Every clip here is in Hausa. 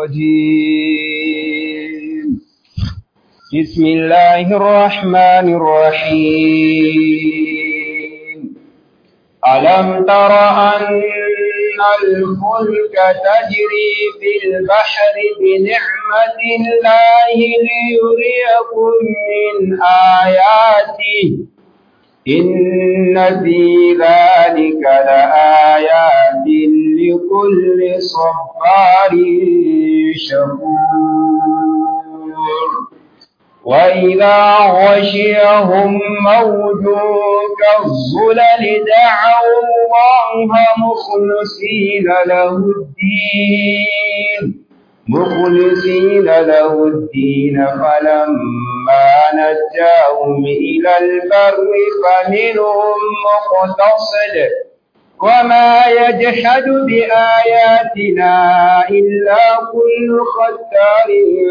الرجيم بسم الله الرحمن الرحيم ألم تر أن الفلك تجري في البحر بنعمة الله ليريكم من آياته إن في ذلك لآيات لكل صبار شكور وإذا غشيهم موج كالظلل دعوا الله مخلصين له الدين مخلصين له الدين فلما نجاهم إلى البر فمنهم مقتصد وما يجحد بآياتنا إلا كل ختار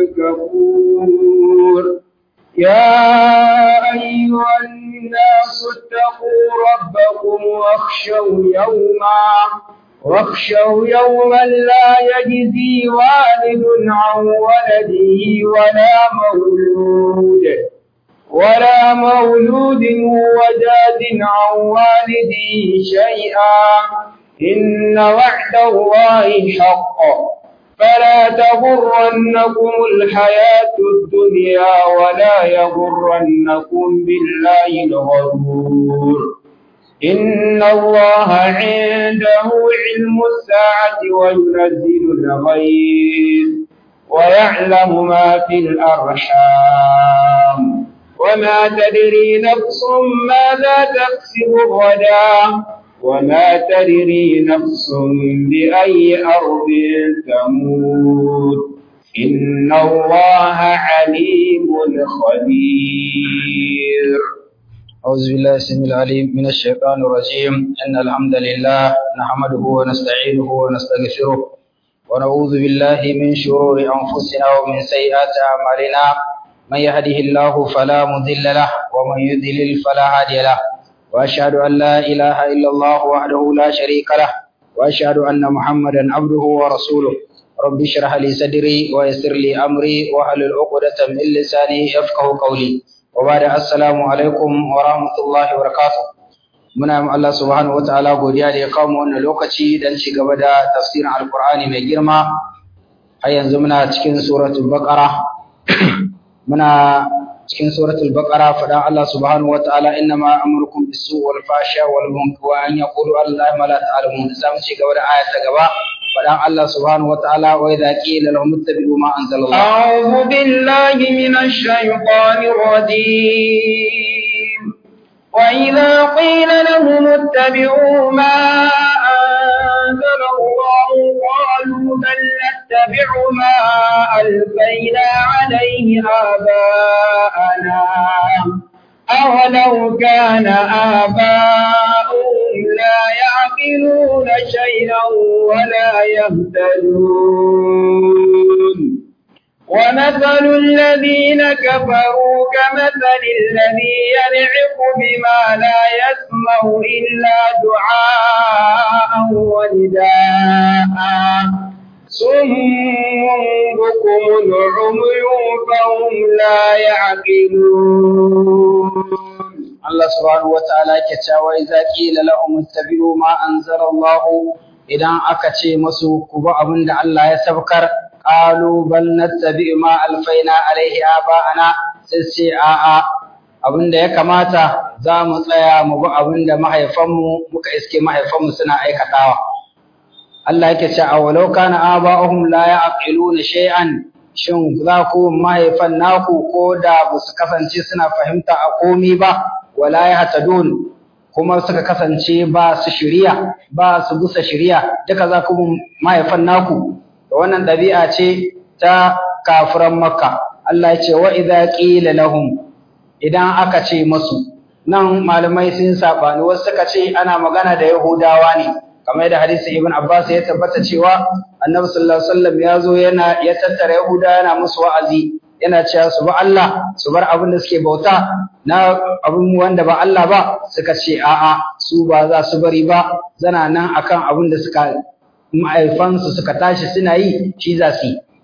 كفور يا أيها الناس اتقوا ربكم واخشوا يوما واخشوا يوما لا يجزي والد عن ولده ولا مولود ولا مولود هو جاز عن والده شيئا إن وعد الله حق فلا تغرنكم الحياة الدنيا ولا يغرنكم بالله الغرور إن الله عنده علم الساعة وينزل الغيث ويعلم ما في الأرحام وما تدري نفس ماذا تكسب غدا وما تدري نفس بأي أرض تموت إن الله عليم خبير أعوذ بالله السميع العليم من الشيطان الرجيم إن الحمد لله نحمده ونستعينه ونستغفره ونعوذ بالله من شرور أنفسنا ومن سيئات أعمالنا من يهده الله فلا مضل له ومن يضلل فلا هادي له وأشهد أن لا إله إلا الله وحده لا شريك له وأشهد أن محمدا عبده ورسوله رب اشرح لي صدري ويسر لي أمري واحلل عقدة من لساني يفقه قولي وبعد السلام alaikum wa rahmatullahi wa barakatuh muna yi Allah subhanahu wataala godiya da ya kawo mu wannan lokaci dan ci gaba da tafsirin alqur'ani mai girma har yanzu muna cikin suratul baqara muna cikin suratul baqara fadan Allah subhanahu wataala innama amurukum bisu wal fasha wal munkar wa an yaqulu allahi ma la ta'lamun zamu ci gaba da aya ta gaba fadan Allah subhanahu wataala wa idza qila lahum ittabi'u ma anzalallah أعوذ بالله من الشيطان الرجيم وإذا قيل لهم اتبعوا ما أنزل الله قالوا بل نتبع ما ألفينا عليه آباءنا أولو كان آباؤهم لا يعقلون شيئا ولا يهتدون ومثل الذين كفروا كمثل الذي ينعق بما لا يسمع إلا دعاء ونداء صم بكم عمي فهم لا يعقلون Allah subhanahu wa ta'ala ke cewa idza qila lahum ittabi'u ma anzala Allah idan aka ce musu ku bi abin da Allah ya sabkar qalu bal nattabi'u ma alfaina alaihi aba'ana sai ce a'a abin da ya kamata za mu tsaya mu bi abin da mahaifanmu muka iske mahaifanmu suna aikatawa Allah yake cewa walau kana aba'uhum la ya'qiluna shay'an shin za ku mahaifan naku ko da ba su kasance suna fahimta a komi ba wala yahtadun kuma suka kasance ba su shiriya ba su busa shiriya duka za ku mahaifan naku da wannan ɗabi'a ce ta kafiran makka Allah ya ce wa idza qila lahum idan aka ce masu nan malamai sun sabani wasu suka ce ana magana da yahudawa ne kamar da hadisi ibn abbas ya tabbata cewa annabi sallallahu alaihi wasallam ya zo yana ya tattara yahuda yana musu wa'azi yana cewa su ba Allah su bar abin da suke bauta na abin wanda ba Allah ba suka ce a'a su ba za su bari ba zana nan akan abin da suka ma'aifansu suka tashi suna yi shi za su yi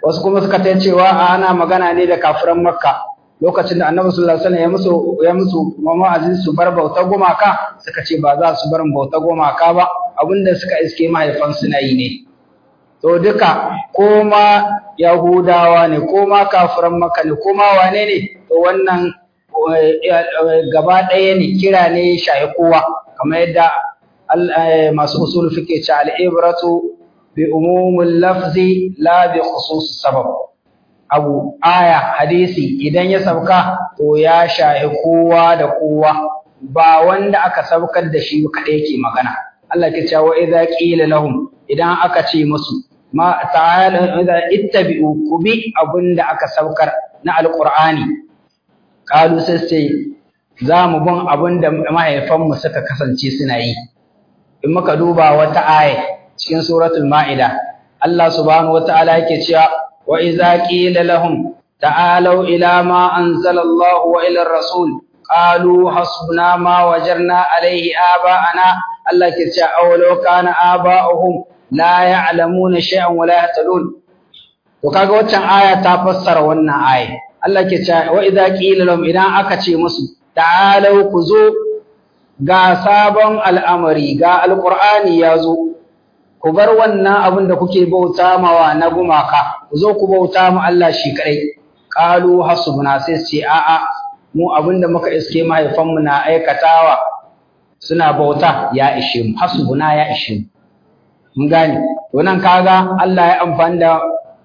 wasu kuma suka ta cewa ana magana ne da kafiran makka lokacin da annabi sallallahu alaihi wasallam ya musu ya musu ma'azin su bar bauta gumaka suka ce ba za su bar bauta gumaka ba abinda suka iske mahaifansu na yi ne to duka ko ma yahudawa ne ko ma kafiran makka ne ko ma wane ne to wannan gaba ɗaya ne kira ne shahi kowa kamar yadda masu usul fike ce al'ibratu bi umumul lafzi la bi khusus sabab abu aya hadisi idan ya sauka to ya shahi kowa da kowa ba wanda aka saukar da shi kaɗai ke magana Allah ke cewa idza qila lahum idan aka ce musu ma ta'ala idza ittabi'u kubi abinda aka saukar na alqur'ani qalu sai za mu bin abinda mahaifanmu suka kasance suna yi in muka duba wata aya cikin suratul ma'ida Allah subhanahu wataala yake cewa wa idza qila lahum ta'alu ila ma anzala Allah wa ila ar-rasul qalu hasbuna ma wajarna alayhi aba'ana Allah ke cewa awalau kana aba'uhum la ya'lamuna shay'an wa la yahtadun to kaga waccan aya ta fassara wannan aya Allah ke cewa wa idza qila lahum idan aka ce musu ta'alu ku zo ga sabon al'amari ga alqur'ani ya zo ku bar wannan abin da kuke bauta mawa na gumaka ku zo ku bauta mu Allah shi kadai qalu hasbuna sai ce a'a mu abin da muka iske mahaifanmu na aikatawa suna bauta ya ishe mu hasbuna ya ishe mu mun gane to nan kaga Allah ya amfani da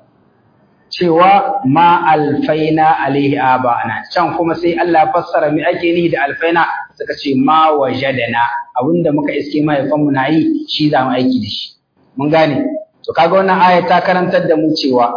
cewa ma alfaina alaihi abana can kuma sai Allah fassara me ake nihi da alfaina suka ce ma wajadana abinda muka iske mahaifanmu na yi shi za mu aiki da shi mun gane to kaga wannan aya ta karantar da mu cewa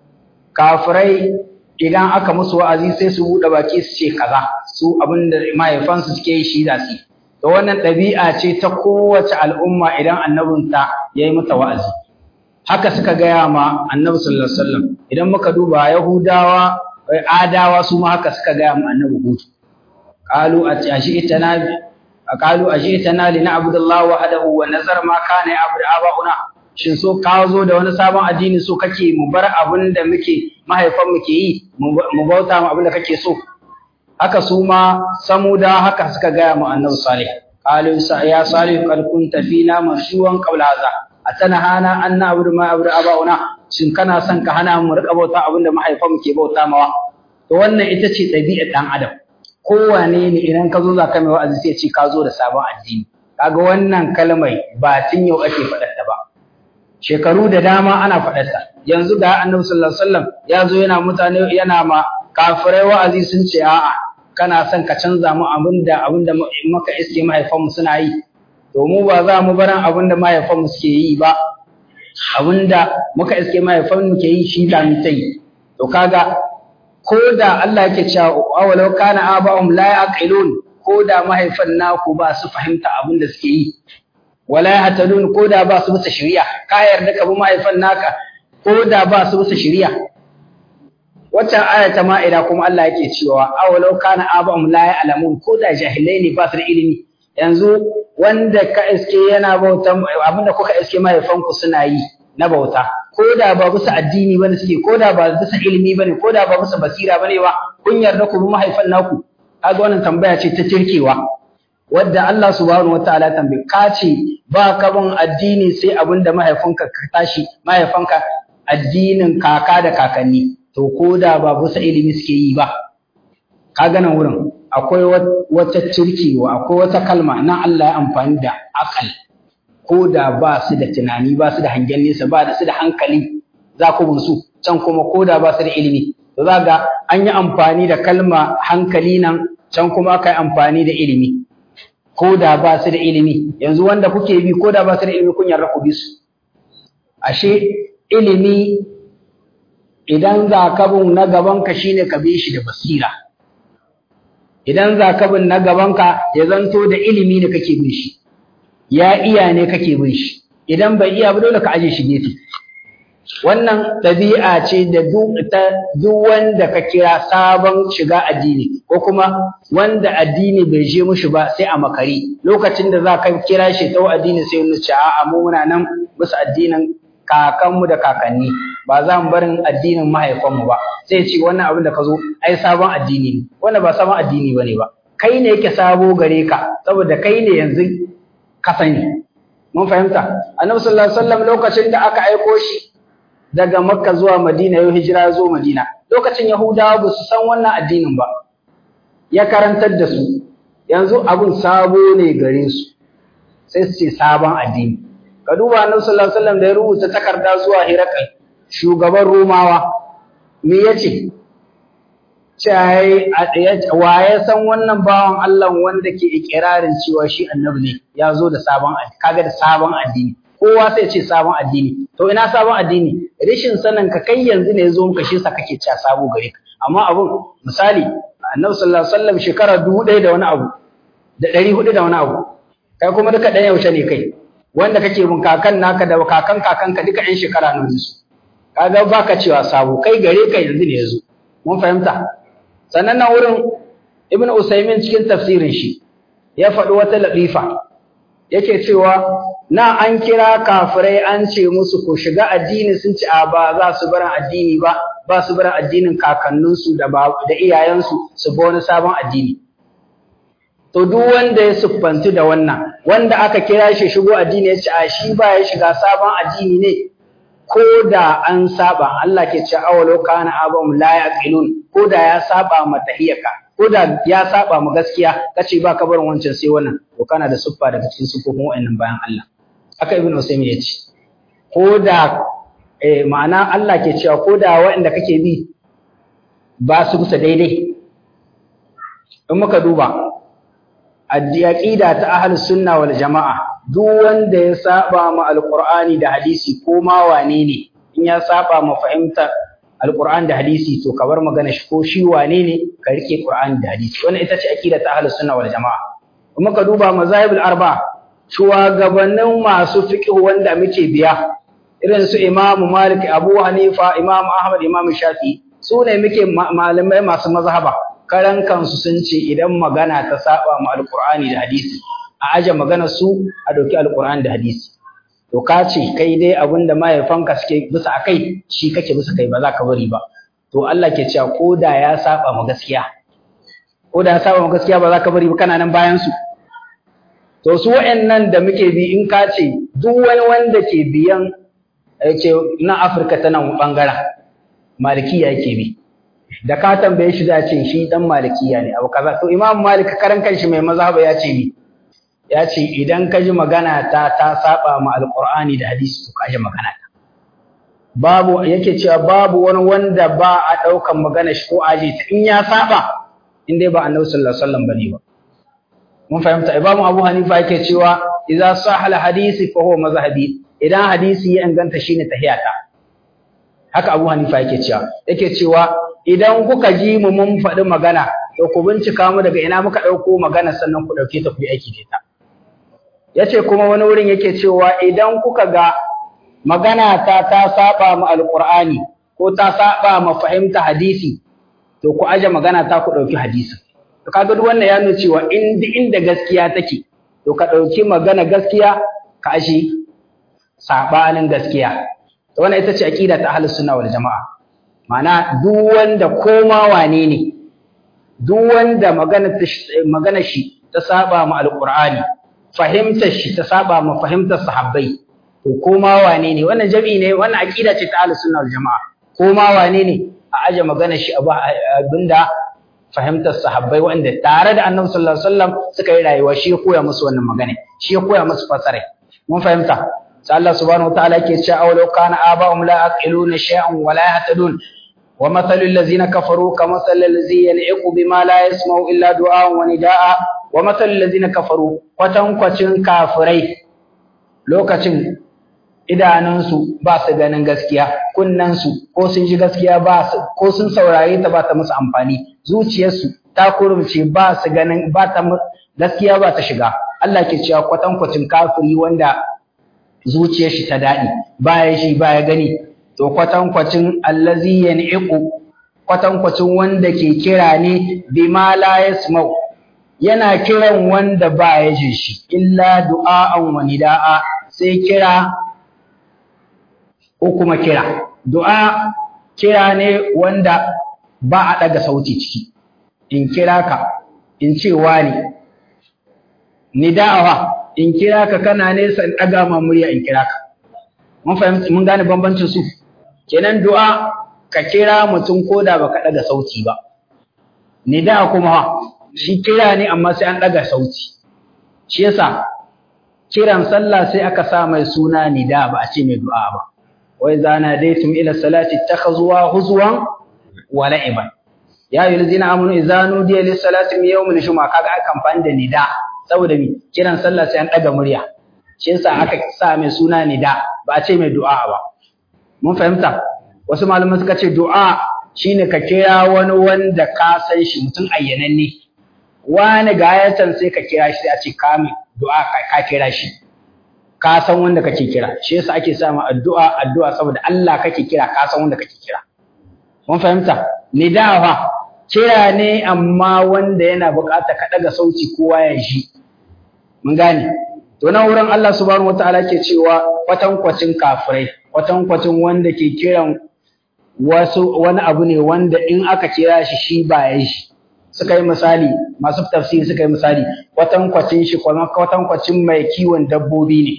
kafirai idan aka musu wa'azi sai su buɗe baki su ce kaza su abinda mahaifansu suke yi shi za su yi to wannan ɗabi'a ce ta kowace al'umma idan annabinta ya yi mata wa'azi haka suka gaya ma annabi sallallahu alaihi wasallam idan muka duba yahudawa adawa su ma haka suka gaya ma annabi hud qalu ashi'tana qalu ashi'tana li na'budu Allah wahdahu wa nazar ma kana ya'budu aba'una shin so ka zo da wani sabon addini so kake mu bar abin da muke mahaifan mu ke yi mu bauta mu abin da kake so haka su ma samuda haka suka gaya mu annabi salih qalu ya salih qad kunta fina marshuwan qabla hadha atanahana an na'budu ma abudu abauna shin kana son ka hana mu rika bauta abin da mahaifan mu ke bauta mawa to wannan ita ce ɗabi'ar dan adam kowane ne idan ka zo za ka mai wa'azi sai ce ka zo da sabon addini kaga wannan kalmai ba tun yau ake faɗar ta ba shekaru da dama ana faɗar ta yanzu ga annabi sallallahu alaihi wasallam ya zo yana mutane yana ma kafirai wa'azi sun ce a'a kana son ka canza mu abinda abinda maka iske mahaifanmu suna yi to mu ba za mu baran abinda mahaifanmu suke yi ba abinda muka iske mahaifanmu ke yi shi za mu ta yi to kaga ko da Allah yake cewa awalau kana aba'um la yaqilun ko da mahaifan naku ba su fahimta abinda suke yi wala yahtadun ko da ba su bisa shari'a ka yarda ka bi mahaifan naka ko da ba su bisa shari'a waccan aya ta ma'ida kuma Allah yake cewa awalau kana aba'um la ya'lamun ko da jahilai ne ba su da ilimi yanzu wanda ka iske yana bauta abinda kuka iske mahaifanku suna yi na bauta ko da ba bisa addini bane suke ko da ba bisa ilimi bane ko da ba bisa basira bane ba kun yarda ku bi mahaifan naku kaga wannan tambaya ce ta tirkewa wadda Allah subhanahu wataala tambaye ka ce ba ka bin addini sai abinda mahaifinka ka tashi mahaifanka addinin kaka da kakanni to ko da ba bisa ilimi suke yi ba kaga nan wurin akwai wata cirkewa akwai wata kalma nan Allah ya amfani da akal ko da ba su da tunani ba su da hangen nesa ba su da hankali za ku bin su can kuma ko da ba su da ilimi to za ga an yi amfani da kalma hankali nan can kuma aka yi amfani da ilimi ko da ba su da ilimi yanzu wanda kuke bi ko da ba su da ilimi kun yarda ku bi su ashe ilimi idan za ka bin na gabanka shine ka bi shi da basira idan za ka bin na gabanka ya zanto da ilimi ne kake bin shi ya iya ne kake bin shi idan bai iya ba dole ka aje shi gefe wannan ɗabi'a ce da duk wanda ka kira sabon shiga addini ko kuma wanda addini bai je mushi ba sai a makari lokacin da za ka kira shi ta addini sai ya ce a'a mu muna nan bisa addinin kakanmu da kakanni ba za mu barin addinin mahaifanmu ba sai ce wannan abin da ka zo ai sabon addini ne wannan ba sabon addini bane ba kai ne yake sabo gare ka saboda kai ne yanzu ka sani mun fahimta annabi sallallahu alaihi wasallam lokacin da aka aiko shi daga makka zuwa madina yau hijira zo madina lokacin yahudawa ba su san wannan addinin ba ya karantar da su yanzu abun sabo ne gare su sai su ce sabon addini ka duba annabi sallallahu alaihi wasallam da ya rubuta takarda zuwa hirakal shugaban romawa me yace cai wa ya san wannan bawan Allah wanda ke ikirarin cewa shi annabi ne ya zo da sabon kaga da sabon addini kowa sai ce sabon addini to ina sabon addini rashin sanin ka kai yanzu ne zo muka shi sa kake cewa sabo gare ka amma abun misali annabi sallallahu alaihi wasallam shekara dubu ɗaya da wani abu da ɗari hudu da wani abu kai kuma duka ɗan yaushe ne kai wanda kake bin kakan naka da kakan kakanka duka ɗan shekara nan su kaga baka cewa sabo kai gare ka yanzu ne yazo mun fahimta sannan nan wurin ibnu usaymin cikin tafsirin shi ya faɗi wata latifa yake cewa na an kira kafirai an ce musu ko shiga addini sun ci a ba za su barin addini ba ba su barin addinin kakanninsu da da iyayensu su bi wani sabon addini to duk wanda ya siffanci da wannan wanda aka kira shi shigo addini ya ce a shi ba ya shiga sabon addini ne ko da an saba Allah ke ce awalo kana abam la yaqilun ko da ya saba ma tahiyaka ko da ya saba ma gaskiya kace ba ka barin wancan sai wannan to kana da siffa daga cikin siffofin wa'annan bayan Allah haka ibnu usaymin yace ko da eh ma'ana Allah ke cewa ko da waɗanda kake bi ba su kusa daidai in muka duba aqida ta ahlus sunna wal jamaa duk wanda ya saba ma alqur'ani da hadisi ko ma wane ne in ya saba ma fahimta alqur'ani da hadisi to ka bar magana shi ko shi wane ne ka rike qur'ani da hadisi wannan ita ce aqida ta ahlus sunna wal jamaa kuma ka duba mazahibul arba shugabannin masu fiqh wanda muke biya irin su imam malik abu hanifa imam ahmad imam shafi su ne muke malamai masu mazhaba karan kansu sun ce idan magana ta saba ma alqur'ani da hadisi a aje magana su a dauki alqur'ani da hadisi to ka ce kai dai abinda mahaifanka suke bisa akai shi kake bisa kai ba za ka bari ba to Allah ke cewa ko da ya saba ma gaskiya ko da ya saba ma gaskiya ba za ka bari ba kana nan bayan su to su wa'annan da muke bi in ka ce duk wani wanda ke biyan ce na Afirka ta nan bangaren malikiya yake bi da ka tambaye shi da ce shi dan malikiya ne abu kaza to imam malik karan kanshi mai mazhaba ya ce ni ya ce idan ka ji magana ta ta saba ma alqur'ani da hadisi to ka ji magana ta babu yake cewa babu wani wanda ba a daukan magana shi ko aje ta in ya saba in dai ba annabi sallallahu alaihi wasallam bane ba mun fahimta imam abu hanifa yake cewa idza sahal hadisi fa huwa mazhabi idan hadisi ya inganta shine tahiyata haka abu hanifa yake cewa yake cewa idan kuka ji mu mun faɗi magana to ku bincika mu daga ina muka ɗauko magana sannan ku ɗauke ta ku yi aiki da ita yace kuma wani wurin yake cewa idan kuka ga magana ta ta saba mu alqur'ani ko ta saba mu fahimta hadisi to ku aje magana ta ku ɗauki hadisi to kaga duk wannan ya nuna cewa in inda gaskiya take to ka ɗauki magana gaskiya ka ashe sabanin gaskiya to wannan ita ce aqida ta ahlus sunna wal jamaa Ma'ana duk wanda koma wane ne, duk wanda magana shi ta saba ma alƙur'ani, fahimtar shi ta saba ma fahimtar sahabbai, to koma wane ne, wannan jami'i ne, wannan aƙida ce ta ahlus sunna jama'a. Koma wane ne a aje magana shi abinda fahimtar sahabbai wanda tare da Annabi sallallahu alaihi wasallam suka yi rayuwa shi ya koya musu wannan magana, shi ya koya musu fasara. Mun fahimta? sai Allah subhanahu wataala yake cewa aw law kana aba'um la aqiluna shay'an wa la yahtadun wa mathalul ladzina kafaru kamathalil ladzi yan'iqu bima la yasma'u illa du'a'an wa nida'a wa mathalul ladzina kafaru kwatan kwacin kafirai lokacin idanunsu ba su ganin gaskiya kunnansu ko sun ji gaskiya ba su ko sun saurare ta ba ta musu amfani zuciyarsu ta kurumce ba su ganin ba ta gaskiya ba ta shiga Allah ke cewa kwatan kwacin kafiri wanda zuciyar shi ta daɗi baya shi baya gani to kwatankwacin allazi yan'iqu kwatankwacin wanda ke kira ne bima la yasma'u yana kiran wanda baya jin shi illa du'a'an wa nida'a sai kira ko kuma kira du'a kira ne wanda ba a daga sauti ciki in kira ka in ce wani nida'awa in kira ka kana nesa in daga ma murya in kira ka mun fahimci mun gane bambancin su kenan du'a ka kira mutum koda baka daga sauti ba nida kuma shi kira ne amma sai an daga sauti shi yasa kiran sallah sai aka sa mai suna nida ba a ce mai du'a ba wa idza nadaytum ila salati takhazuwa huzwan wa la'iban ya ayyuhallazina amanu idza nudiya lis salati min yawmil jumu'a kaga aka amfani da nida saboda mi kiran sallah sai an daga murya shi yasa aka sa mai suna nida ba a ce mai du'a ba mun fahimta wasu malaman suka ce du'a shine ka kira wani wanda ka san shi mutum ayyananne wani ga ayatan sai ka kira shi sai a ce ka mi du'a ka kira shi ka san wanda kake kira shi yasa ake sa ma addu'a addu'a saboda Allah kake kira ka san wanda kake kira mun fahimta nidawa kira ne amma wanda yana bukata ka daga sauti kowa ya ji mun gane to nan wurin Allah subhanahu wataala ke cewa kwatankwacin kafirai kwatankwacin wanda ke kiran wasu wani abu ne wanda in aka kira shi shi ba ya shi suka yi misali masu tafsiri suka yi misali kwatankwacin shi kwatankwacin mai kiwon dabbobi ne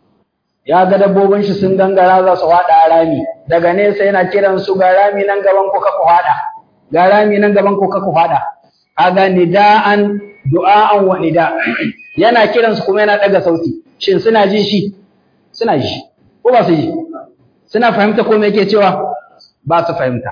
ya ga dabbobin shi sun gangara za su haɗa rami daga nesa yana kiran su ga rami nan gaban ku ka ku haɗa ga rami nan gaban ku ka ku haɗa kaga nida'an du'a'an wa nida yana kiran su kuma yana daga sauti shin suna ji shi suna ji ko ba su ji suna fahimta ko me yake cewa ba su fahimta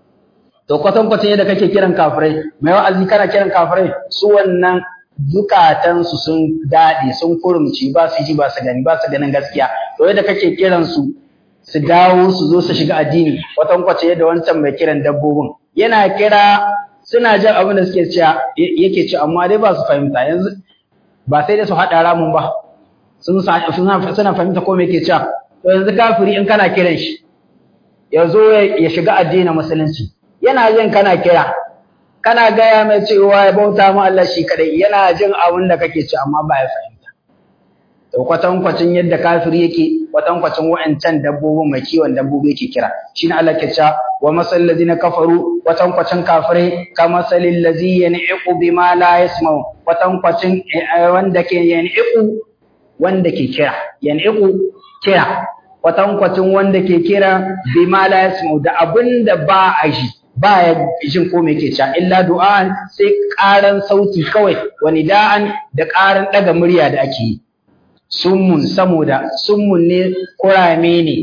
to kwatan kwatan yadda kake kiran kafirai mai wa'azi kana kiran kafirai su wannan zukatan su sun dade sun kurumci ba su ji ba su gani ba su ganin gaskiya to yadda kake kiran su su dawo su zo su shiga addini kwatan kwatan yadda wancan mai kiran dabbobin yana kira suna jin abin da suke cewa yake ci amma dai ba su fahimta yanzu ba sai dai su haɗa ramun ba sun suna fahimta ko me yake cewa to yanzu kafiri in kana kiran shi ya zo ya shiga addinin musulunci yana jin kana kira kana gaya mai cewa ya bauta ma Allah shi kadai yana jin abin da kake ci amma ba ya fahimta to kwatankwacin yadda kafiri yake kwatankwacin wa'ancan dabbobin mai kiwon dabbobi yake kira shine Allah ke cewa wa masal ladina kafaru kwatankwacin kafirai kama salil ladzi yan'iqu bima la yasma'u kwatankwacin wanda ke yan'iqu wanda ke kira yan'iqu kira kwatankwacin wanda ke kira bima la yasma'u da abinda ba a ji ba ya jin ko me yake cewa illa du'an sai karan sauti kawai wani da'an da karan daga murya da ake yi summun saboda summun ne kurame ne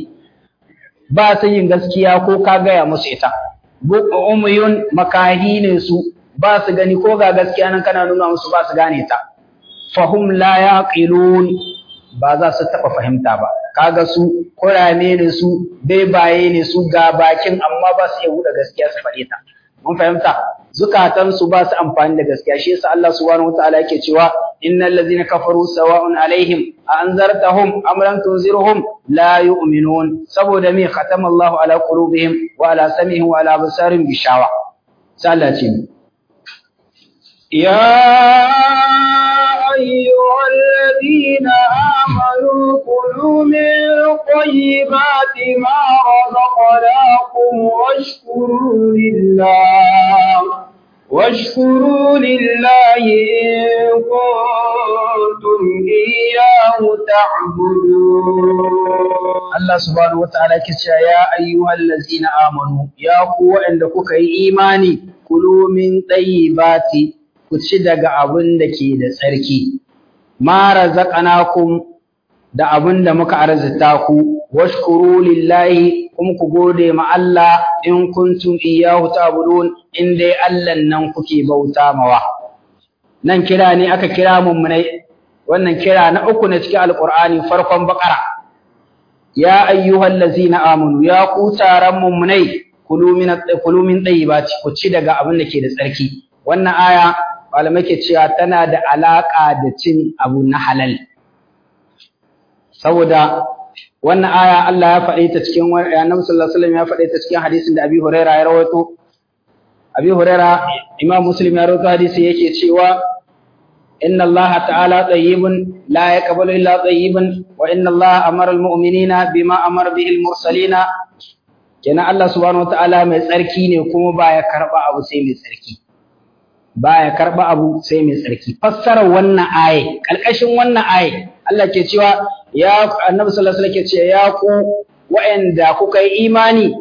ba su yin gaskiya ko ka gaya musu ita umuyun makahi ne su ba su gani ko ga gaskiya nan kana nuna musu ba su gane ta fahum la yaqilun ba za su taba fahimta ba kaga su kurame ne su bebaye ne su ga bakin amma ba su iya buɗe gaskiya su faɗe ta mun fahimta zukatan su ba su amfani da gaskiya shi yasa Allah subhanahu wataala yake cewa innal ladzina kafaru sawa'un alaihim a anzartahum am lam tunzirhum la yu'minun saboda me khatama Allahu ala qulubihim wa ala sam'ihim wa ala absarihim bishawa sai Allah ce يا أيها الذين آمنوا كلوا من طيبات ما رزقناكم واشكروا لله واشكروا لله إن كنتم إياه تعبدون Allah subhanahu wataala yake cewa ya ayyuhal ladzina amanu ya ku waɗanda kuka yi imani kulu min tayyibati ku ci daga abin da ke da tsarki ma razaqnakum da abin da muka arzita ku washkuru lillahi kuma ku gode ma Allah in kuntum iyyahu ta'budun in dai Allah nan kuke bauta mawa nan kira ne aka kira mummunai wannan kira na uku ne cikin alqur'ani farkon baqara ya ayyuhal ladzina amanu ya ku taron mummunai kulu min kulu min tayyibati ku ci daga abin da ke da tsarki wannan aya malamai ke cewa tana da alaka da cin abu na halal saboda wannan aya Allah ya faɗe ta cikin Annabi sallallahu alaihi wasallam ya faɗe ta cikin hadisin da Abi Huraira ya rawaito Abi Huraira Imam Muslim ya rawaito hadisi yake cewa inna Allah ta'ala tayyibun la yaqbalu illa tayyiban wa inna Allah amara al-mu'minina bima amara bihi al-mursalina kenan Allah subhanahu wataala mai tsarki ne kuma baya karba abu sai mai tsarki baya karba abu sai mai tsarki fassarar wannan aye kalkashin wannan aye Allah ke cewa ya Annabi sallallahu alaihi wasallam ke cewa ya ku wa'anda kuka yi imani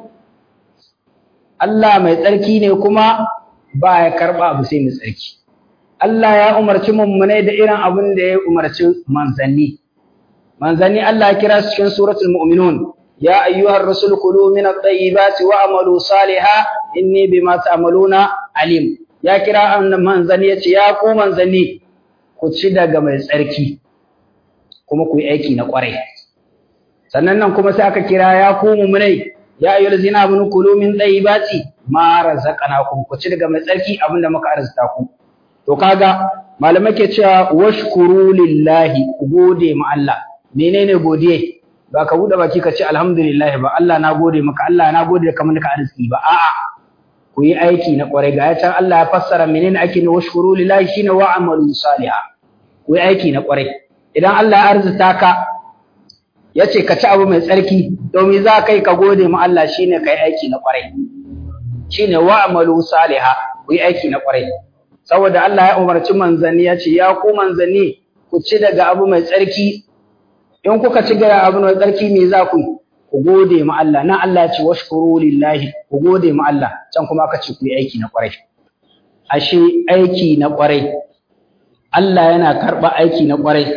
Allah mai tsarki ne kuma baya karba abu sai mai tsarki Allah ya umarci mummunai da irin abin da ya umarci manzanni manzanni Allah ya kira su cikin suratul mu'minun يا أيها الرسول كلوا من الطيبات وعملوا صالحا إني بما تعملون عليم يا كرا أن منزني يا كو منزني ku ci daga mai tsarki kuma ku yi aiki na ƙwarai sannan nan kuma sai aka kira ya ku mumunai ya ayyul zina amanu kulu min tayyibati ma razaqnakum ku ci daga mai tsarki abinda muka arzuta ku to kaga malamai ke cewa washkuru lillahi ku gode ma Allah menene godiye ba ka buɗe baki ka ce alhamdulillah ba Allah na gode maka Allah na gode da kamar ka arziki ba a'a ku yi aiki na ƙwarai ga can Allah ya fassara menene ake ne washkuru lillahi shine wa amalu salihah ku yi aiki na ƙwarai idan Allah ya arzuta ka ya ce ka ci abu mai tsarki domin za ka yi ka gode ma Allah shine ka yi aiki na ƙwarai shine wa amalu salihah ku yi aiki na ƙwarai saboda Allah ya umarci manzanni ya ce ya ku manzanni ku ci daga abu mai tsarki in kuka ci gara abu mai tsarki me za ku yi ku gode ma Allah nan Allah ya ce washkuru lillahi ku gode ma Allah can kuma aka ce ku yi aiki na kwarai ashe aiki na kwarai Allah yana karɓa aiki na kwarai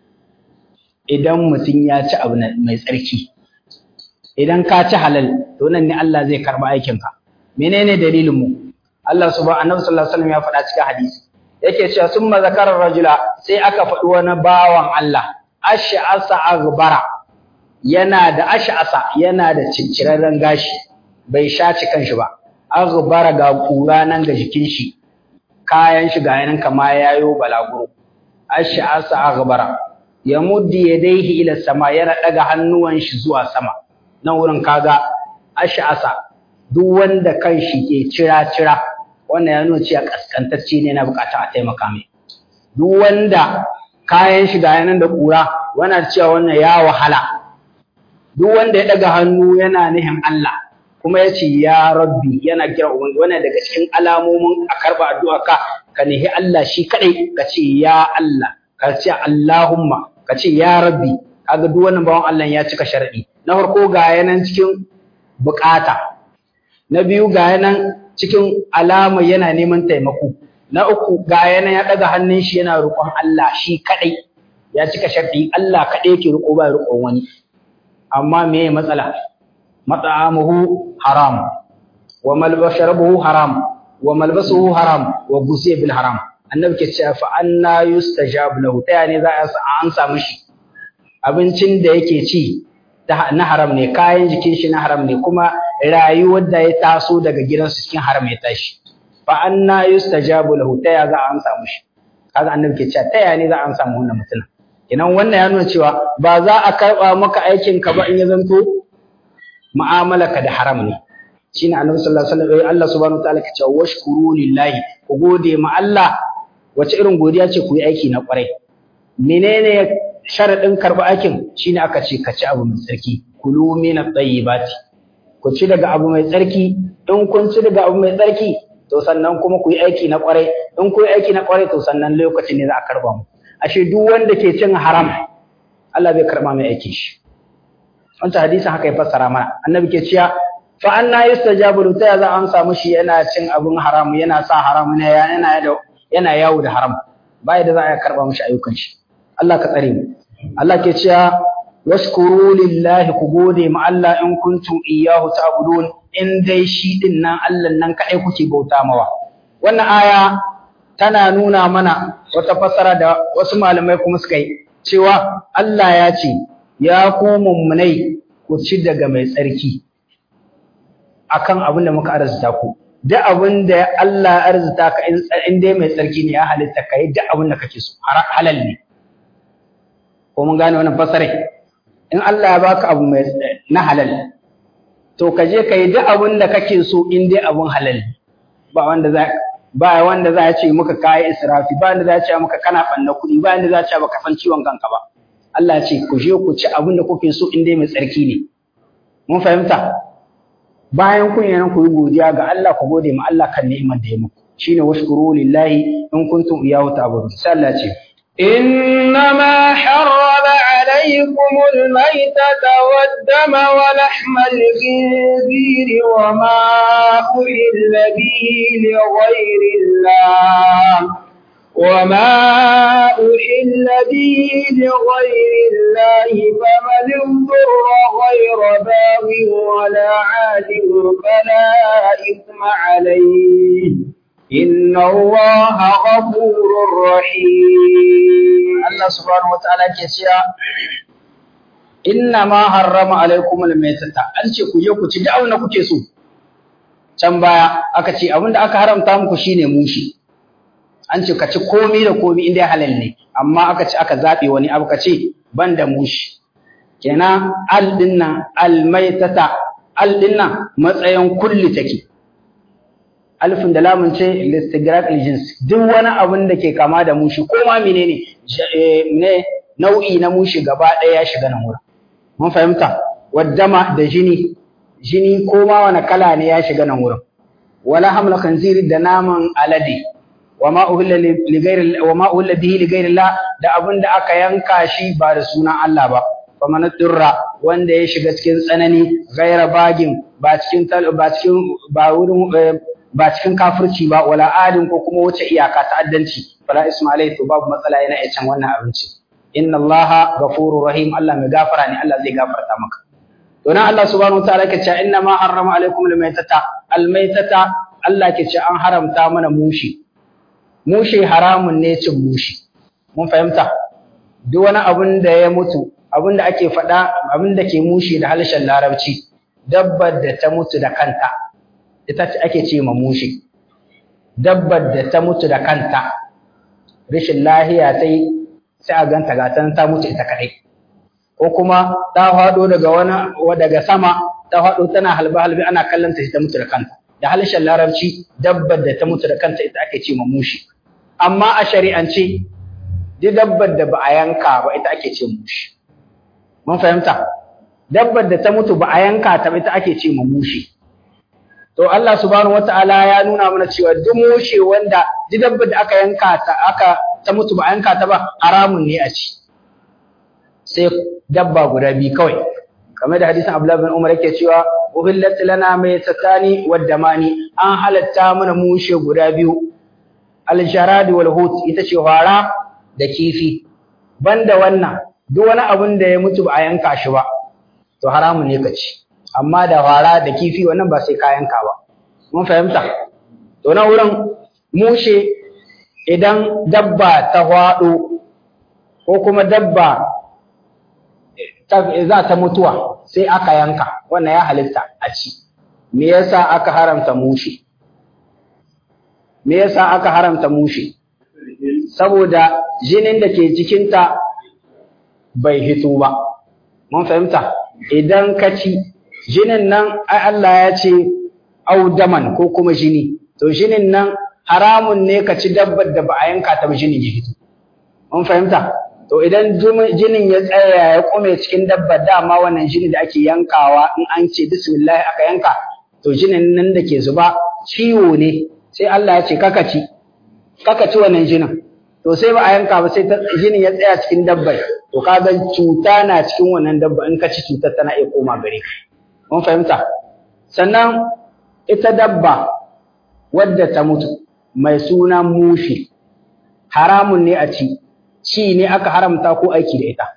idan mutum ya ci abu mai tsarki idan ka ci halal to nan ne Allah zai karɓa aikinka menene dalilin mu Allah subhanahu sallallahu alaihi wasallam ya faɗa cikin hadisi yake cewa summa zakara rajula sai aka faɗi wani bawan Allah ash'asa aghbara yana da ash'asa yana da cincirarren gashi bai shaci kanshi ba aghbara ga kura nan ga jikin shi kayan shi ga yanan kama yayo balaguro ash'asa aghbara yamuddi yadayhi ila sama yana daga hannuwan shi zuwa sama nan wurin kaga ash'asa duk wanda kanshi ke cira cira wannan ya nuna cewa kaskantacce ne na bukata a taimaka mai duk wanda kayan shi ga yanan da kura wana cewa wannan ya wahala duk wanda ya daga hannu yana nihin Allah kuma ya ce ya rabbi yana kira ubangi wannan daga cikin alamomin a karba addu'a ka ka nihi Allah shi kadai ka ce ya Allah ka ce Allahumma ka ce ya rabbi kaga duk wannan bawan Allah ya cika sharadi na farko ga yanan cikin bukata na biyu ga yanan cikin alama yana neman taimako na uku ga yana ya daga hannun shi yana roƙon Allah shi kadai ya cika sharɗi Allah kadai yake roƙo ba roƙon wani amma me ya matsala mat'amuhu haram wa malbasharuhu haram wa malbasuhu haram wa gusiya bil haram annabi ke cewa fa anna yustajab lahu ta ne za a an samu shi abincin da yake ci na haram ne kayan jikin shi na haram ne kuma rayuwar da ya taso daga gidansu cikin haram ya tashi fa anna yustajabu lahu ta ya za a amsa mushi kaga annabi ke cewa ta ya ne za a amsa mu wannan mutum kenan wannan ya nuna cewa ba za a karba maka aikin ka ba in ya zanto mu'amalaka da haram ne shine annabi sallallahu alaihi wasallam Allah subhanahu wataala ke cewa washkuru lillahi ku gode ma Allah wace irin godiya ce ku yi aiki na kwarai menene sharadin karba aikin shine aka ce ka ci abu mai tsarki kulu min at-tayyibati ku ci daga abu mai tsarki in kun ci daga abu mai tsarki to sannan kuma ku yi aiki na kwarai in ku yi aiki na kwarai to sannan lokacin ne za a karba mu ashe duk wanda ke cin haram Allah bai karba mai aikin shi wancan hadisin haka ya fassara mana annabi ke cewa fa anna yustajabu ta za a amsa mushi yana cin abun haram yana sa haram ne yana yana yawo da haram bai da za a karba mushi ayyukan shi Allah ka tsare mu Allah ke cewa washkuru lillahi ku gode ma Allah in kuntum iyyahu ta'budun in dai shi din nan Allah nan kai kuke bauta mawa wannan aya tana nuna mana wata fassara da wasu malamai kuma suka yi cewa Allah ya ce ya ku mummunai ku ci daga mai tsarki akan abin da muka arzuta ku duk abin da Allah ya arzuta ka in dai mai tsarki ne ya halitta ka yi duk abin da kake so halal ne ko mun gane wannan fassara in Allah ya baka abu mai na halal to ka je ka yi duk abin da kake so in dai abin halal ba wanda za ba wanda za a ce muka kayi israfi ba wanda za a ce muka kana banna kuɗi ba wanda za a ce baka san ciwon kanka ba Allah ya ce ku je ku ci abin da kuke so in dai mai tsarki ne mun fahimta bayan kun yana ku yi godiya ga Allah ku gode ma Allah kan ni'imar da ya muku shine washkuru lillahi in kuntum iyyahu ta'budun sai Allah ce إنما حرم عليكم الميتة والدم ولحم الخنزير وما أحل به لغير الله وما أحل به لغير الله فمن اضطر غير باغ ولا عاد فلا إثم عليه إن الله غفور رحيم Allah subhanahu wataala ke cewa inna ma harrama alaikum almaytata an ce ku je ku ci duk abin da kuke so can baya aka ce abin da aka haramta muku shine mushi an ce ka ci komai da komai inda halal ne amma aka ce aka zabe wani abu ka ce ban da mushi kenan al dinnan almaytata al dinnan matsayin kulli take alfin da lamun ce listigrak aljins duk wani abin da ke kama da mushi ko ma menene ne nau'i na mushi gaba ɗaya ya shiga nan wurin mun fahimta waddama da jini jini ko ma wani kala ne ya shiga nan wurin wala hamla khanziri da naman alade wama uhilla li ghairi wama uhilla bihi li ghairi Allah da abin da aka yanka shi ba da sunan Allah ba faman durra wanda ya shiga cikin tsanani ghaira bagin ba cikin ba cikin ba wurin ba cikin kafirci ba wala adin ko kuma wuce iyaka ta'addanci fala ismailai to babu matsala yana iya can wannan abinci inna allaha ghafurur rahim Allah mai gafara ne Allah zai gafarta maka to nan Allah subhanahu wataala ke cewa inna ma harrama alaikum almaytata almaytata Allah ke cewa an haramta mana mushi mushi haramun ne cin mushi mun fahimta duk wani abin da ya mutu abin da ake faɗa abin da ke mushi da harshen larabci dabbar da ta mutu da kanta ita ce ake ce ma mushi dabbar da ta mutu da kanta rashin lahiya ta yi sai a ganta ga ta mutu ita kaɗai ko kuma ta faɗo daga wani daga sama ta faɗo tana halbe halbe ana kallon ta ta mutu da kanta da harshen larabci dabbar da ta mutu da kanta ita ake ce ma mushi amma a shari'ance duk dabbar da ba a yanka ba ita ake ce mushi mun fahimta dabbar da ta mutu ba a yanka ta ba ita ake ce ma mushi to Allah subhanahu wata'ala ya nuna mana cewa duk mushe wanda duk dabbar da aka yanka ta aka ta mutu ba a yanka ta ba haramun ne a ci sai dabba guda biyu kawai kamar da hadisin Abdullah bin Umar yake cewa uhillat lana maytatani waddamani an halatta mana mushe guda biyu aljaradi wal hut ita ce fara da kifi banda wannan duk wani abun da ya mutu ba a yanka shi ba to haramun ne ka ci amma da fara da kifi wannan ba sai ka yanka ba mun fahimta to na wurin mushe idan dabba ta hwado ko kuma dabba za ta mutuwa sai aka yanka wannan ya halitta a ci me yasa aka haramta mushe me yasa aka haramta mushe saboda jinin da ke cikinta bai hito ba mun fahimta idan ka ci jinin nan ai Allah ya ce audaman ko kuma jini to jinin nan haramun ne ka ci dabbar da ba a yanka ta ba jinin ya hito mun fahimta to idan jinin ya tsaya ya kume cikin dabbar dama wannan jini da ake yankawa in an ce bismillah aka yanka to jinin nan da ke zuba ciwo ne sai Allah ya ce kaka ci kaka ci wannan jinin to sai ba a yanka ba sai jinin ya tsaya cikin dabbar to kaga cuta na cikin wannan dabba in ka ci cutar tana iya koma gare ka mun fahimta sannan ita dabba wadda ta mutu mai suna mushi haramun ne a ci ci ne aka haramta ko aiki da ita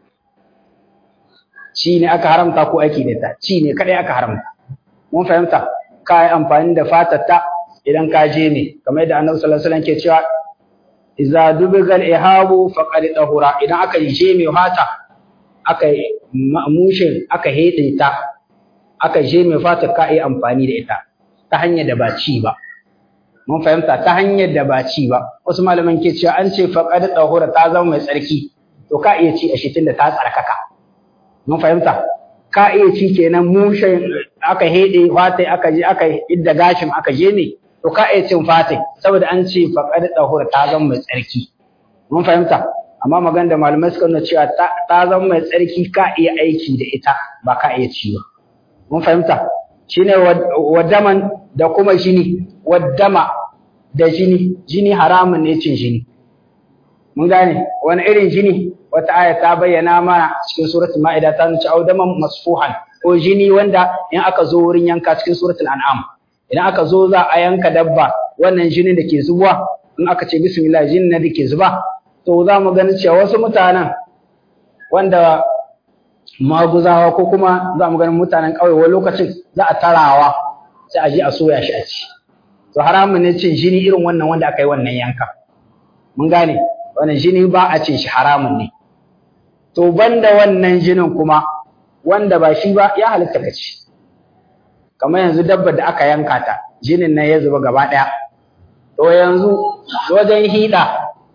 ci ne aka haramta ko aiki da ita ci ne kadai aka haramta mun fahimta ka yi amfani da fatarta idan ka je ne kamar yadda annabi sallallahu alaihi wasallam ke cewa idza dubigal ihabu faqad tahura idan aka je mai fata aka mushin aka hede ta aka je mai fata ka yi amfani da ita ta hanyar da ba ci ba mun fahimta ta hanyar da ba ci ba wasu malaman ke cewa an ce faqad tahura ta zama mai tsarki to ka iya ci a shi tunda ta tsarkaka mun fahimta ka iya ci kenan mushin aka hede fata aka je aka idda gashin aka je ne to ka iya cin fatai saboda an ce faqad tahura ta zama mai tsarki mun fahimta amma magana da malamai suka nuna cewa ta zama mai tsarki ka iya aiki da ita ba ka iya ci ba mun fahimta shine wadaman da kuma jini wadama da jini jini haramun ne cin jini mun gane wani irin jini wata aya ta bayyana mana cikin suratul ma'ida ta nuna audaman masfuhan ko jini wanda in aka zo wurin yanka cikin suratul an'am idan aka zo za a yanka dabba wannan jinin da ke zuwa in aka ce bismillah jinin da ke zuba to za mu gani cewa wasu mutanen wanda maguzawa ko kuma za mu ganin mutanen ƙauye wani lokacin za a tarawa sai a je a soya shi a ci to haramun ne cin jini irin wannan wanda aka yi wannan yanka mun gane wannan jini ba a cin shi haramun ne to banda wannan jinin kuma wanda ba shi ba ya halitta ka ci kamar yanzu dabbar da aka yanka ta jinin nan ya zuba gaba ɗaya to yanzu wajen hiɗa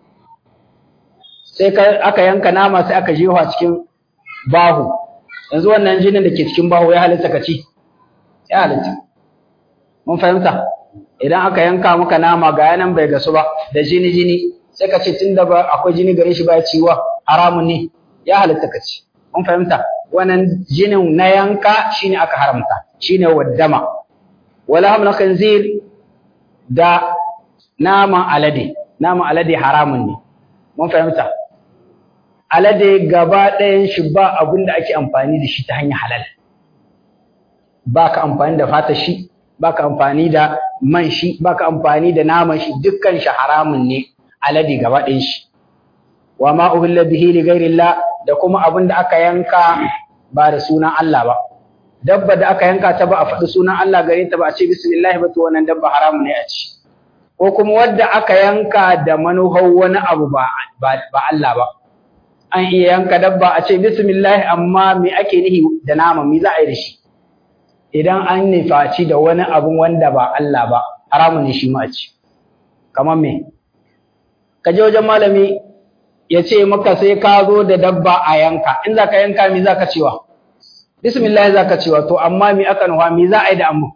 sai aka yanka nama sai aka jefa cikin bahu yanzu wannan jinin da ke cikin bahu ya halitta ka ci ya halitta mun fahimta idan aka yanka maka nama ga yanan bai gasu ba da jini jini sai ka ce tunda ba akwai jini gare shi ba ya ciwa haramun ne ya halitta ka ci mun fahimta wannan jinin na yanka shine aka haramta shine waddama wala hamna khanzir da naman alade naman alade haramun ne mun fahimta alade gaba ɗayan shi ba abin da ake amfani da shi ta hanyar halal ba ka amfani da fata shi ba ka amfani da man shi ba ka amfani da naman shi dukkan shi haramun ne alade gaba ɗayan shi wa ma uhilla bihi li ghairillah da kuma abin da aka yanka ba da sunan Allah ba dabba da aka yanka ta ba a faɗi sunan Allah gare ta ba a ce bismillah ba to wannan dabba haramun ne a ci ko kuma wadda aka yanka da manuhar wani abu ba ba Allah ba an iya yanka dabba a ce bismillah amma me ake nihi da nama me za a yi da shi idan an nufaci da wani abun wanda ba Allah ba haramun ne shi ma a ci kamar me ka je wajen malami ya ce maka sai ka zo da dabba a yanka in za ka yanka me za ka cewa bismillah za ka cewa to amma me aka nufa me za a yi da amma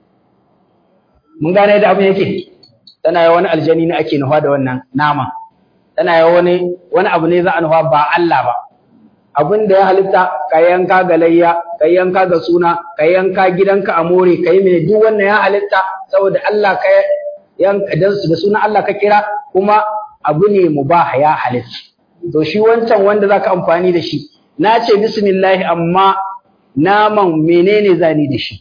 mun gane da abin yake tana yi wani aljani ne ake nufa da wannan nama tana yi wani wani abu ne za a nufa ba Allah ba abin da ya halitta ka yanka ga layya ka yanka ga suna ka yanka gidanka a more ka yi mai duk wannan ya halitta saboda Allah ka yanka da suna Allah ka kira kuma abu ne mubah ya halitta to shi wancan wanda zaka amfani da shi na ce bismillah amma naman menene zani da shi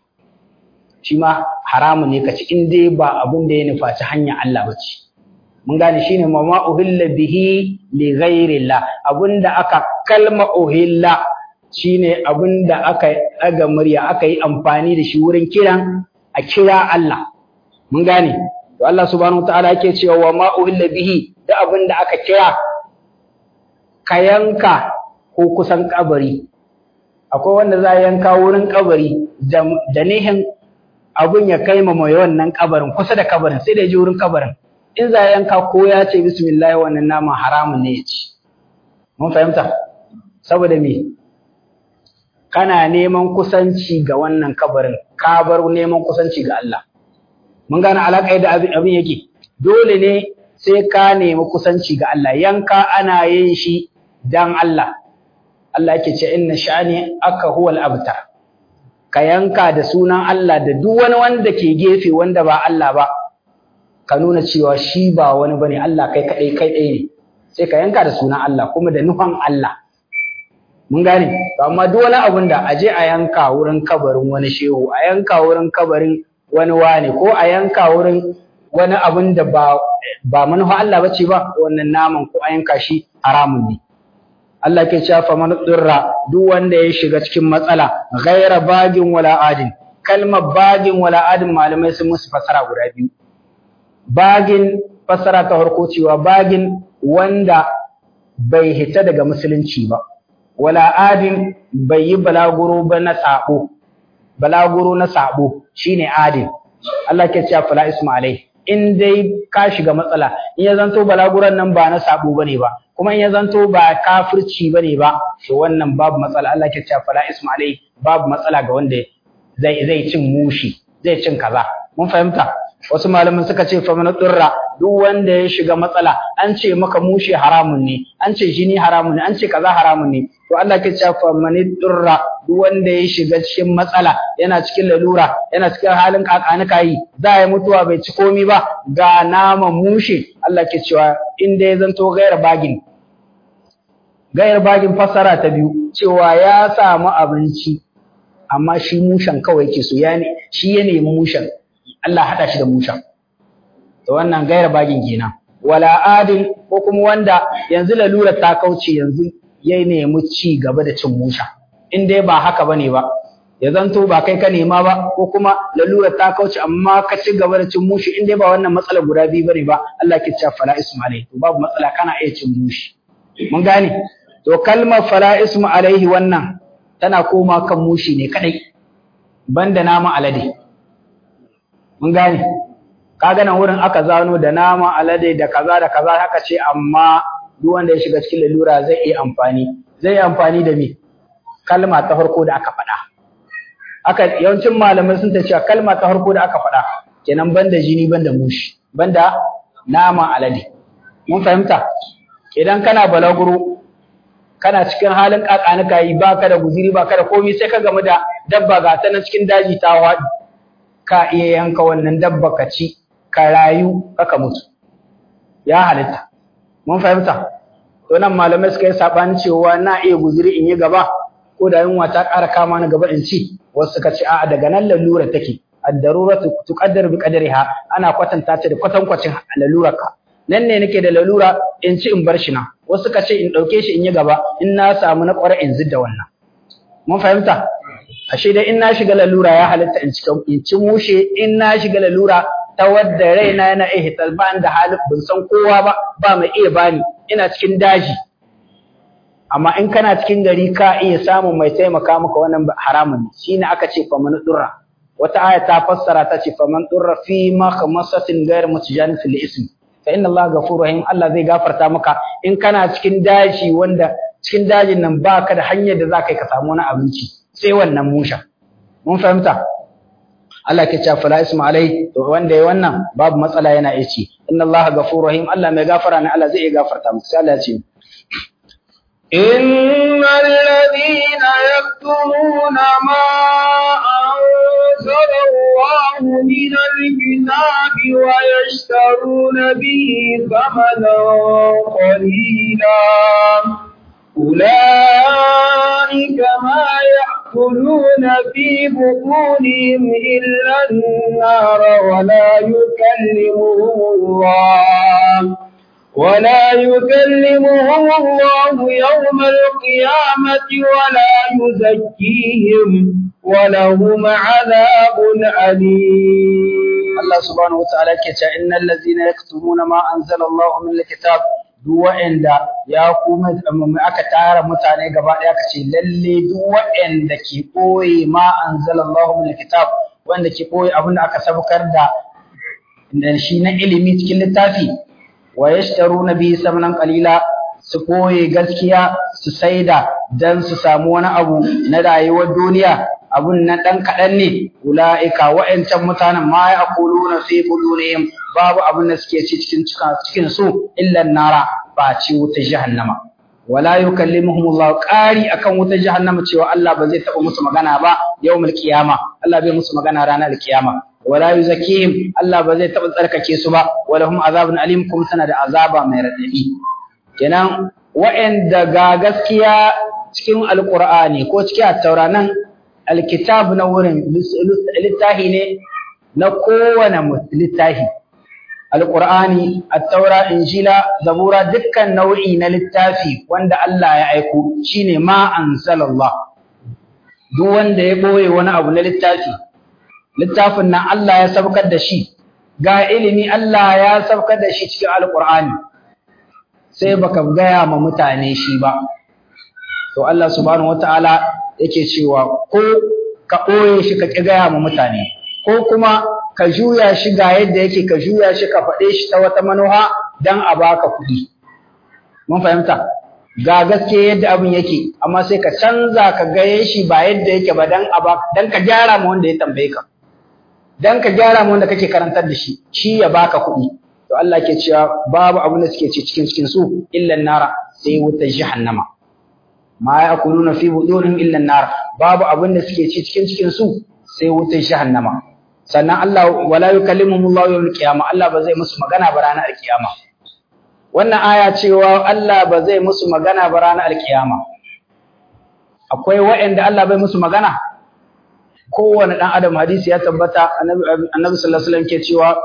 shi ma haramun ne kaci in dai ba abin da ya nufaci hanya Allah ba ce mun gane shine ma ma uhilla bihi li ghairillah abinda aka kalma uhilla shine abinda aka daga murya aka yi amfani da shi wurin kiran a kira Allah mun gane to Allah subhanahu wataala yake cewa wa ma uhilla bihi da abinda aka kira ka yanka ko kusan kabari akwai wanda za yanka wurin kabari da nihin abun ya kai ma mai wannan kabarin kusa da kabarin sai da ya je wurin kabarin in za yanka ko ya ce bismillah wannan nama haramun ne ya ci mun fahimta saboda me kana neman kusanci ga wannan kabarin ka bar neman kusanci ga Allah mun gane alaƙa da abin yake dole ne sai ka nemi kusanci ga Allah yanka ana yin shi dan Allah Allah yake ce inna sha'ani aka huwal abtar ka yanka da sunan Allah da duk wani wanda ke gefe wanda ba Allah ba ka nuna cewa shi ba wani bane Allah kai kadai kai ɗaya ne sai ka yanka da sunan Allah kuma da nufan Allah mun gane to amma duk wani abun da aje a yanka wurin kabarin wani shehu a yanka wurin kabarin wani wane ko a yanka wurin wani abun da ba ba manufa Allah bace ba wannan naman ko a yanka shi haramun ne Allah ke cewa fa man dirra duk wanda ya shiga cikin matsala ghaira bagin wala adin kalmar bagin wala adin malamai sun musu fasara guda biyu bagin fasara ta farko cewa bagin wanda bai hita daga musulunci ba wala adin bai yi balaguro ba na sabo balaguro na sabo shine adin Allah ke cewa fala isma alai in dai ka shiga matsala in ya zanto balaguran nan ba na sabo bane ba kuma in ya zanto ba kafirci bane ba to wannan babu matsala Allah ke cewa fala isma alai babu matsala ga wanda zai zai cin mushi zai cin kaza mun fahimta wasu malaman suka ce fa man durra duk wanda ya shiga matsala an ce maka mushe haramun ne an ce jini haramun ne an ce kaza haramun ne to Allah ke cewa fa man durra duk wanda ya shiga cikin matsala yana cikin lalura yana cikin halin kakanika yi za ya mutuwa bai ci komi ba ga nama mushe Allah ke cewa in dai zanto gairar bagin gairar bagin fassara ta biyu cewa ya samu abinci amma shi mushen kawai yake so ya ne shi ya nemi mushen Allah haɗa shi da mushen to wannan gairar bagin kenan wala adin ko kuma wanda yanzu lalura ta kauce yanzu ya nemi ci gaba da cin musha in dai ba haka bane ba ya zanto ba kai ka nema ba ko kuma lalura ta kauce amma ka ci gaba da cin mushi in dai ba wannan matsala guda biyu bane ba Allah ke cewa fala ismu alaihi to babu matsala kana iya cin mushi mun gane to kalmar fala ismu alaihi wannan tana koma kan mushi ne kadai banda nama alade mun gane kaga nan wurin aka zano da nama alade da kaza da kaza haka ce amma duk wanda ya shiga cikin lalura zai iya amfani zai yi amfani da me kalma ta farko da aka faɗa aka yawancin malamai sun ta cewa kalma ta farko da aka faɗa kenan banda jini banda mushi banda nama alade mun fahimta idan kana balaguro kana cikin halin kakanuka yi baka da guziri baka da komai sai ka gamu da dabba ga ta nan cikin daji ta waɗi ka iya yanka wannan dabba ka ci ka rayu ka mutu ya halitta mun fahimta to nan malamai suka yi sabani cewa na iya guziri in yi gaba ko da yunwa ta ƙara kama ni gaba in ci wasu suka ce a'a daga nan lalura take ad-darura tuqaddar bi qadariha ana kwatanta ta da kwatankwacin lalurarka nan ne nake da lalura in ci in bar shi na wasu suka ce in dauke shi in yi gaba in na samu na ƙware in zidda wannan mun fahimta ashe dai in na shiga lalura ya halitta in ci in ci mushe in na shiga lalura ta wadda raina yana iya hitar ba da halin ban san kowa ba ba mai iya bani ina cikin daji amma in kana cikin gari ka iya samun mai taimaka maka wannan haramun shine aka ce faman durra wata aya ta fassara ta ce faman durra fi ma khamasatin ghayr mutajanif lil ism fa inna allaha ghafurur rahim Allah zai gafarta maka in kana cikin daji wanda cikin dajin nan baka da hanyar da zaka yi ka samu wani abinci sai wannan musha mun fahimta Allah ke cewa fala isma alai to wanda yayi wannan babu matsala yana iya ci inna allaha ghafurur rahim Allah mai gafara ne Allah zai iya gafarta maka sai Allah ya ce إن الذين يكتمون ما أنزل الله من الكتاب ويشترون به ثمنا قليلا أولئك ما يأكلون في بطونهم إلا النار ولا يكلمهم الله ولا يكلمهم الله يوم القيامة ولا يزكيهم ولهم عذاب أليم Allah subhanahu wataala yake cewa innal ladzina yaktumuna ma anzala Allah min alkitab duk wa'anda ya kuma aka tara mutane gaba daya kace lalle duk wa'anda ke koyi ma anzala Allah min alkitab wanda ke koyi abin da aka sabukar da da shi na ilimi cikin littafi wa yashtaruna bihi samanan qalila su koye gaskiya su saida dan su samu wani abu na rayuwar duniya abun na dan kadan ne ulaika wa'ancan mutanen ma yaquluna fi budunihim babu abun da suke ci cikin cikin su illa nara ba ci wuta jahannama wala yukallimuhum Allah qari akan wuta jahannama cewa Allah ba zai taba musu magana ba yawmul qiyama Allah bai musu magana ranar qiyama wala yuzakihim Allah ba zai taba tsarkake su ba walahum azabun alim kuma sana da azaba mai radadi kenan wa'anda ga gaskiya cikin alqur'ani ko cikin at-taura nan alkitab na wurin littahi ne na kowane littahi alqur'ani at-taura injila zabura dukkan nau'i na littafi wanda Allah ya aiko shine ma anzalallah duk wanda ya boye wani abu na littafi littafin nan Allah ya saukar da shi ga ilimi Allah ya saukar da shi cikin alqur'ani sai baka gaya ma mutane shi ba to Allah subhanahu wataala yake cewa ko ka ɓoye shi ka ƙi gaya ma mutane ko kuma ka juya shi ga yadda yake ka juya shi ka faɗe shi ta wata manuha dan a baka kuɗi mun fahimta ga gaske yadda abin yake amma sai ka canza ka gaye shi ba yadda yake ba dan a baka dan ka gyara ma wanda ya tambaye ka dan ka gyara mu wanda kake karantar da shi shi ya baka kuɗi to Allah ke cewa babu abin da suke ci cikin cikin su illa nara sai wutar jahannama ma yakuluna fi budurihim illa nar babu abin da suke ci cikin cikin su sai wutar jahannama sannan Allah wala yukallimuhum Allah yawmal qiyamah Allah ba zai musu magana ba ranar alkiyama wannan aya cewa Allah ba zai musu magana ba ranar alkiyama akwai waɗanda Allah bai musu magana kowane ɗan adam hadisi ya tabbata annabi sallallahu alaihi wasallam ke cewa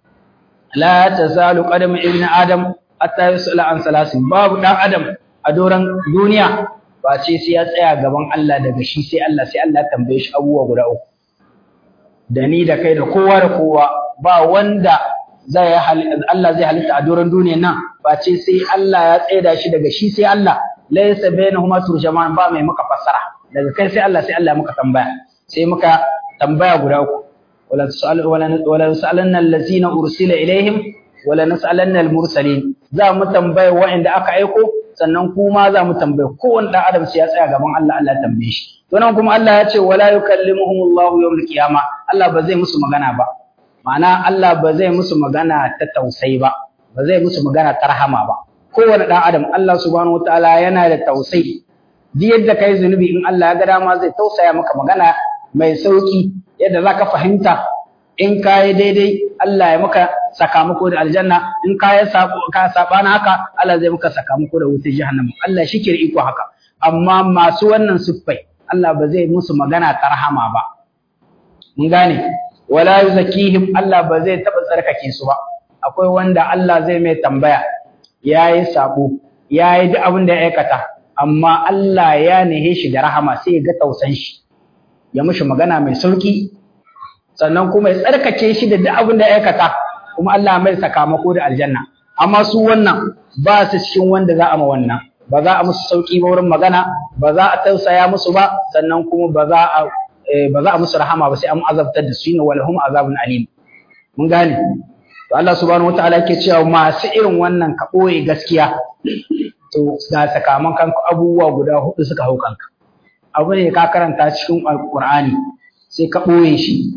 la tazalu qadam ibn adam hatta yusala an salasin babu ɗan adam a doran duniya ba ce sai ya tsaya gaban Allah daga shi sai Allah sai Allah tambaye shi abubuwa guda uku da ni da kai da kowa da kowa ba wanda zai Allah zai halitta a doron duniyan nan ba ce sai Allah ya tsaida shi daga shi sai Allah laysa bainahuma turjaman ba mai muka fassara daga kai sai Allah sai Allah muka tambaya sai muka tambaya guda uku wala tusal wala wala salanna allazina ursila ilaihim wala nasalanna almursalin za mu tambaya wa'anda aka aiko sannan kuma za mu tambaye kowanne dan adam sai ya tsaya gaban Allah Allah tambaye shi to nan kuma Allah ya ce wala yukallimuhumullahu yawmal qiyamah Allah ba zai musu magana ba ma'ana Allah ba zai musu magana ta tausayi ba ba zai musu magana ta rahama ba kowane ɗan adam Allah subhanahu wataala yana da tausayi duk yadda kai zunubi in Allah ya ga dama zai tausaya maka magana mai sauki yadda zaka fahimta in ka yi daidai Allah ya maka sakamako da aljanna in ka yi ka sabana haka Allah zai maka sakamako da wutar jahannama Allah shi ke iko haka amma masu wannan siffai Allah ba zai musu magana ta rahama ba mun gane wala yuzakihim Allah ba zai taba tsarkake su ba akwai wanda Allah zai mai tambaya yayi sabo yayi duk abin da ya aikata amma Allah ya nihe shi da rahama sai ya ga tausan shi ya mishi magana mai sauki sannan kuma ya tsarkake shi da duk abin da ya aikata kuma Allah mai sakamako da aljanna amma su wannan ba su cikin wanda za a ma wannan ba za a musu sauki ba wurin magana ba za a tausaya musu ba sannan kuma ba za a ba za a musu rahama ba sai an azabtar da su ne walhum azabun alim mun gane to Allah subhanahu wataala yake cewa masu irin wannan ka boye gaskiya to ga sakamakon abubuwa guda hudu suka hau kanka abu ne ka karanta cikin alqur'ani sai ka boye shi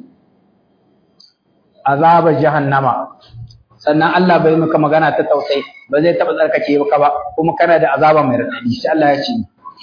azabar jahannama sannan Allah bai maka magana ta tausayi ba zai taba tsarkake ka ba kuma kana da azaba mai radadi sai Allah ya ce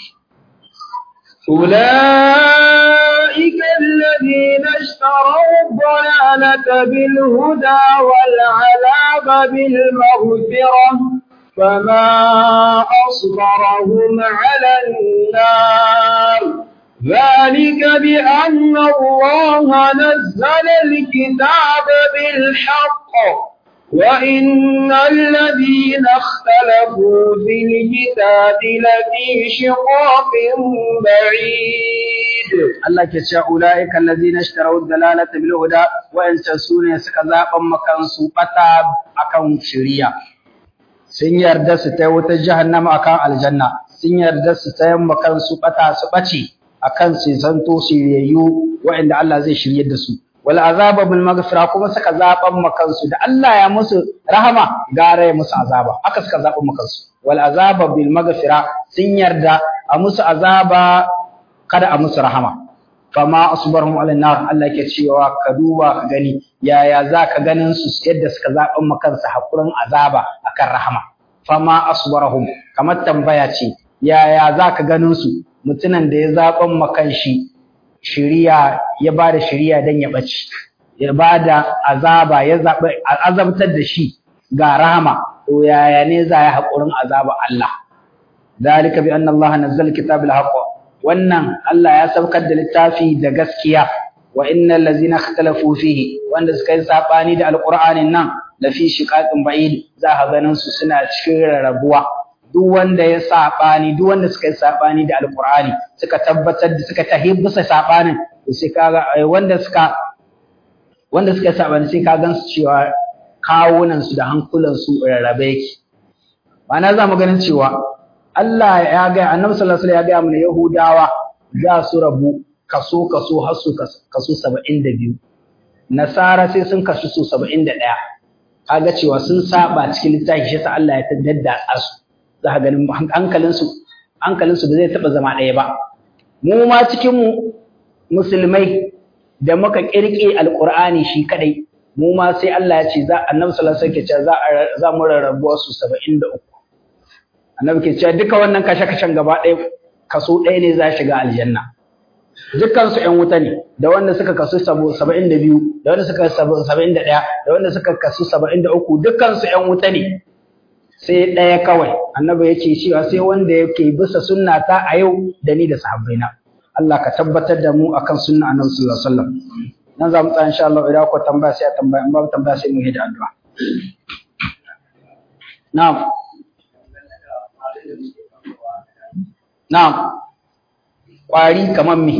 أولئك الذين اشتروا الضلالة بالهدى والعذاب بالمغفرة فما أصبرهم على النار ذلك بأن الله نزل الكتاب بالحق وإن الذين اختلفوا في الكتاب لفي شقاق بعيد Allah ke cewa ulaika allazina ishtaraw dalalata bil huda wa in sune suka zaban makan su bata akan shari'a sun yarda su tai wata jahannama akan aljanna sun yarda su tayan makan su bata su bace akan su zanto su yayyu wa'anda Allah zai shiryar da su wal azaba bil maghfira kuma suka zaban makan su da Allah ya musu rahama gare ya musu azaba aka suka zaban makan su wal azaba bil maghfira sun yarda a musu azaba kada a musu rahama fama asbarhum ala nar Allah ke cewa ka duba ka gani yaya za ka ganin su yadda suka zaban makansu hakurin azaba akan rahama fama asbarhum kamar tambaya ce yaya za ka ganin su mutumin da ya zaban makan shi shiriya ya ba da shiriya dan ya bace ya ba da azaba ya zaɓi azabtar da shi ga rahama to yaya ne za ya haƙurin azaba Allah dalika bi anna Allah nazzala kitabul haqq wannan Allah ya saukar da littafi da gaskiya wa innal ladzina ikhtalafu fihi wanda suka yi sabani da alqur'anin nan la fi shiqaqin ba'id za ka ganin su suna cikin rarrabuwa duk wanda ya sabani duk wanda suka yi sabani da alqur'ani suka tabbatar da suka tahibbisa sabanin to sai kaga wanda suka wanda suka yi sabani sai ka gan su cewa kawunan su da hankulan su rarrabe yake ma'ana za mu ganin cewa Allah ya ga Annabi sallallahu alaihi wasallam ya ga mana Yahudawa za su rabu kaso kaso har su kaso 72 Nasara sai sun kasu su 71 kaga cewa sun saba cikin littafi shi sa Allah ya taddada su za ka ganin hankalin su hankalin su ba zai taba zama ɗaya ba mu ma cikin mu musulmai da muka kirke alqur'ani shi kadai mu ma sai Allah ya ce za annabi sallallahu alaihi wasallam za za mu rarrabuwa su 73 annabi ke cewa duka wannan kashe-kashen gaba ɗaya kaso ɗaya ne za shiga aljanna dukkan su ƴan wuta ne da wanda suka kasu 72 da wanda suka 71 da wanda suka kasu 73 dukkan su ƴan wuta ne sai ɗaya kawai annabi yake cewa sai wanda yake bisa sunna ta a yau da ni da sahabbaina Allah ka tabbatar da mu akan sunna annabi sallallahu alaihi wasallam nan za mu tsaya insha Allah idan ku tambaya sai a tambaya in babu tambaya sai mu yi da addu'a na'am na'am kwari kamar me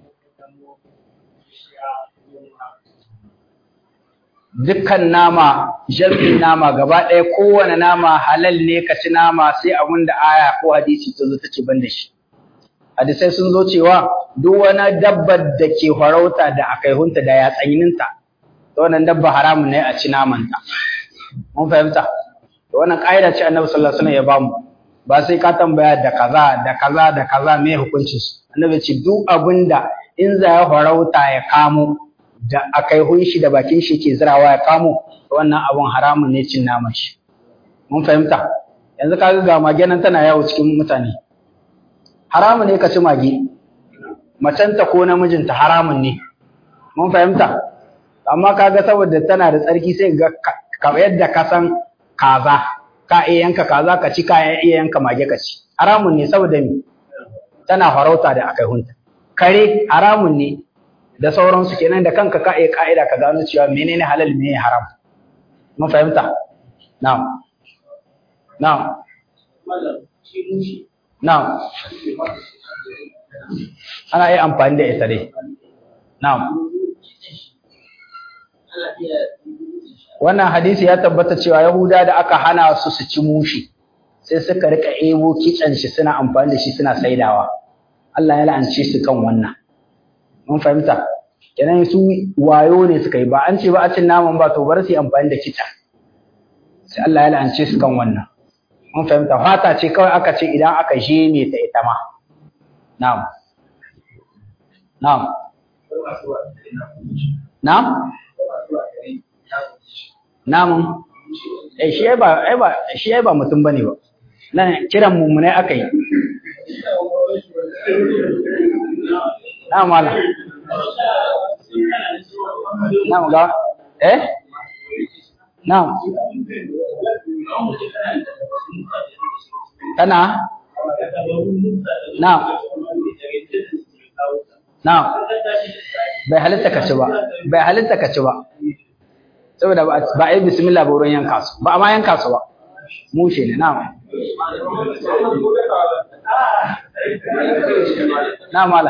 dukkan nama jami'in nama gaba ɗaya kowane nama halal ne ka ci nama sai abin da aya ko hadisi ta zo ta ce ban da shi hadisai sun zo cewa duk wani dabbar da ke farauta da akaihunta da yatsayininta to wannan dabba haramun ne a ci namanta mun fahimta to wannan ƙa'ida ce annabi sallallahu alaihi wasallam ya bamu ba sai ka tambaya da kaza da kaza da kaza me hukuncin su annabi ce duk abinda in za ya farauta ya kamo da akaihun shi da bakin shi ke zirawa ya kamo wannan abun haramun ne cin naman shi mun fahimta yanzu kaga ga mage nan tana yawo cikin mutane haramun ne ka ci mage macenta ko namijinta haramun ne mun fahimta amma kaga saboda tana da tsarki sai ga ka yadda ka san kaza ka iya yanka kaza ka ci ka iya yanka mage ka ci haramun ne saboda me tana farauta da akaihunta kare haramun ne da sauransu kenan da kanka ka iya ka'ida ka gano cewa menene halal menene haram mun fahimta na'am na'am na'am ana iya amfani da ita dai na'am wannan hadisi ya tabbata cewa yahuda da aka hana su su ci mushi sai suka rika ebo kitsen shi suna amfani da shi suna saidawa Allah ya la'ance su kan wannan mun fahimta kenan su wayo ne suka yi ba an ce ba a cin naman ba to bar su yi amfani da kitsen sai Allah ya la'ance su kan wannan mun fahimta fata ce kawai aka ce idan aka je ne ta ita ma na'am na'am na'am namun eh shi ba ai ba shi ba mutum bane ba nan kiran mummunai aka yi na mala na ga eh na kana na na bai halitta ka ci ba bai halitta ka ci ba saboda ba a yi bismillah ba wurin yanka su ba a ma yanka su ba mushe ne na na mala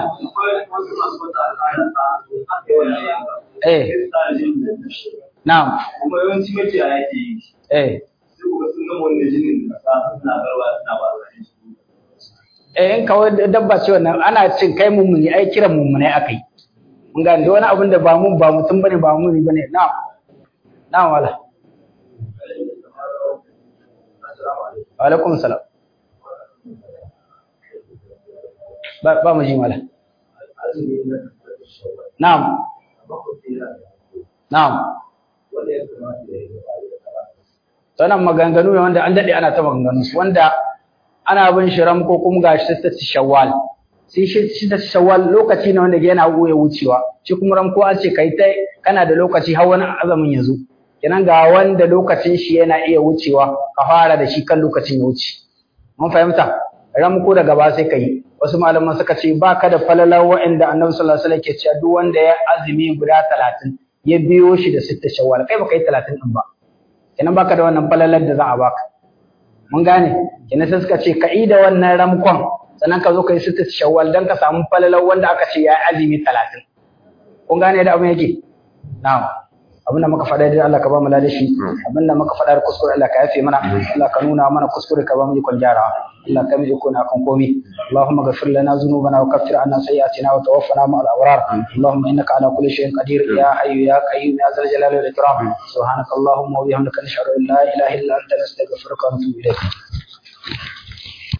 eh na kuma yawanci makiyaya ke yi eh sai kuma sun gama wannan jinin da sa suna garwa suna ba da eh in kawai dabba ce wannan ana cin kai mummuni ai kiran mummunai akai mun ga da wani abin da ba mun ba mutum bane ba muni bane na na wala wa alaikum salam ba ba mu ji mala na'am na'am wannan maganganu ne wanda an dade ana ta maganganu su wanda ana bin shi ram ko kuma gashi ta shawwal sai shi ta shawwal lokaci ne wanda yana goye wucewa shi kuma ram ko an ce kai ta kana da lokaci har wani azamin ya zo kenan ga wanda lokacin shi yana iya wucewa ka fara da shi kan lokacin ya wuce mun fahimta ram ko daga ba sai kai wasu malaman suka ce ba ka da falalar wa'anda annabi sallallahu alaihi wasallam ke cewa duk wanda ya azumi guda talatin ya biyo shi da sitta shawwal kai baka yi talatin din ba kenan baka da wannan falalar da za a baka mun gane kenan sai suka ce ka yi da wannan ramkon sannan ka zo ka yi sitta shawwal dan ka samu falalar wanda aka ce ya yi azumi talatin kun gane da abin yake na'am abin da muka faɗa dai Allah ka ba mu ladashi abin da muka faɗa da kuskure Allah ka yafe mana Allah ka nuna mana kuskure ka ba mu ikon gyarawa Allah ka miji kuna kan komi Allahumma ghfir lana dhunubana wa kaffir anna sayyi'atina wa tawaffana ma'al abrar Allahumma innaka ala kulli shay'in qadir ya hayyu ya qayyum ya zal jalali wal ikram subhanaka Allahumma wa bihamdika nashhadu an la ilaha illa anta nastaghfiruka wa natubu ilayk